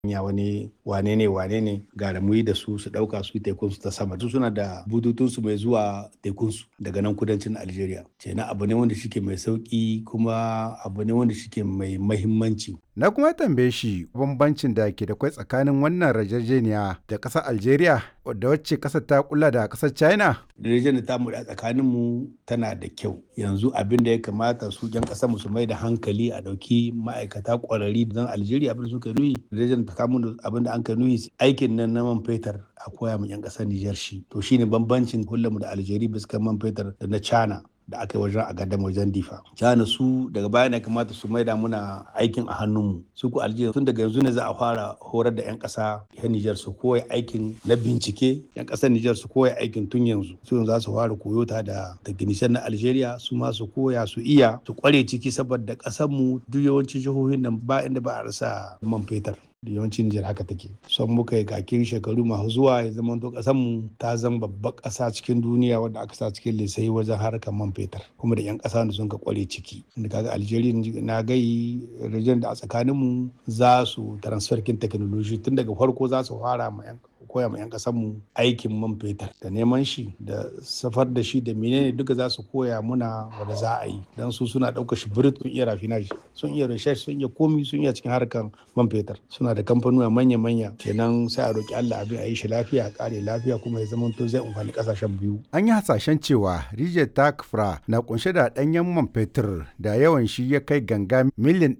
ya wani wane ne wane ne ga da muyi da su su dauka su tekun su ta sama su suna da bututun su mai zuwa tekun su daga nan kudancin Algeria kenan abu ne wanda shike mai sauki kuma abu ne wanda shike mai mahimmanci Na kuma tambaye shi bambancin da ke da kwai tsakanin wannan rajajeniya da ƙasar Algeria da wacce ƙasar ta kula da ƙasar China. Yarjejeniyar da tamu da tsakanin mu tana da kyau. Yanzu abin da ya kamata su ƴan ƙasar mu su mai da hankali a ɗauki ma'aikata ƙwararri don Algeria abin da suka nuyi. Yarjejeniyar ta kamun abin da an ka nuyi aikin nan na man fetur a koya mu ƴan ƙasar Nijar shi. To shine bambancin mu da Algeria bisa man fetur da na China. da aka yi wajen a gadam wajen difa cana su daga baya ne kamata su maida muna aikin a hannunmu su ku aljiya tun daga yanzu ne za a fara horar da 'yan ƙasa yan nijar su koya aikin na bincike 'yan ƙasar nijar su koya aikin tun yanzu su yanzu za su fara koyo ta da technician na algeria su ma su koya su iya su kware ciki saboda ƙasar mu duk yawancin jihohin nan ba inda ba a rasa man fetur da yawancin Nijar haka take. Son muka yi kakin shekaru masu zuwa ya zama to mu ta zama babbar ƙasa cikin duniya wadda aka sa cikin lissafi wajen harkar man fetur kuma da 'yan ƙasa da sun ka kware ciki. Inda kaga Algeria na gai rijiyar da a tsakaninmu za su transfer kin technology tun daga farko za su fara ma 'yan koya ma 'yan mu aikin man fetur da neman shi da safar da shi da menene duka za su koya muna wanda za a yi don su suna ɗaukar shi birit sun iya rafinage sun iya research sun iya komi sun iya cikin harkar man fetur suna da kamfanuwa manya-manya kenan sai a roki Allah abin a yi shi lafiya a kare lafiya kuma ya zama to zai amfani kasashen biyu. An yi hasashen cewa rijiyar Takfra na kunshe da ɗanyen man fetur da yawan shi ya kai ganga miliyan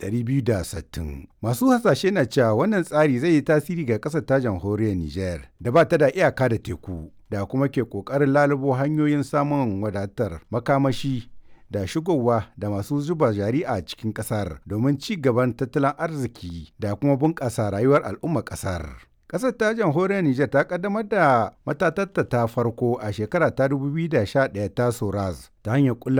260. Masu hasashe na cewa wannan tsari zai yi tasiri ga ƙasar ta jamhuriyar Nijar da ba ta da iyaka da teku da kuma ke ƙoƙarin lalubo hanyoyin samun wadatar makamashi da shigowa da masu zuba jari a cikin ƙasar domin ci gaban tattalin arziki da kuma bunƙasa rayuwar al'ummar ƙasar. Ƙasar ta jamhuriyar Nijar ta kaddamar da matatatta ta farko a shekara ta 2011 ta Soraz ta hanyar